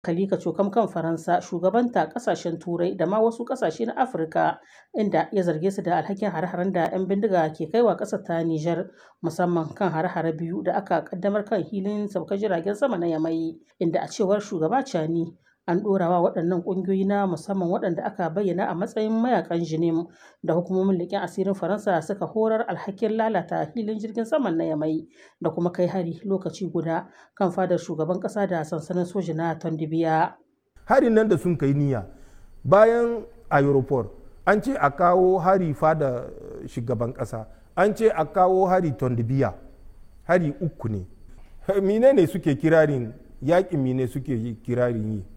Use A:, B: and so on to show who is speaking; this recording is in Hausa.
A: Kalika cokam kan Faransa shugabanta kasashen Turai da ma wasu kasashe na Afirka inda ya zarge su da alhakin hare-haren da 'yan bindiga ke kaiwa ƙasar ta Nijar musamman kan hare-hare biyu da aka kaddamar kan hilin saukar jiragen sama na Yamai inda a cewar shugaba Chani an ɗorawa waɗannan ƙungiyoyi na musamman waɗanda aka bayyana a matsayin mayakan jinim da hukumomin leƙen asirin Faransa suka horar alhakin lalata hilin jirgin saman na Yamai da kuma kai hari lokaci guda kan fadar shugaban ƙasa da sansanin soji na Tondibiya.
B: Harin nan da sun kai niyya bayan aeroport an ce a kawo hari fada shugaban ƙasa an ce a kawo hari Tondibiya hari uku ne. Mine ne suke kirarin yaƙin mine suke kirarin yi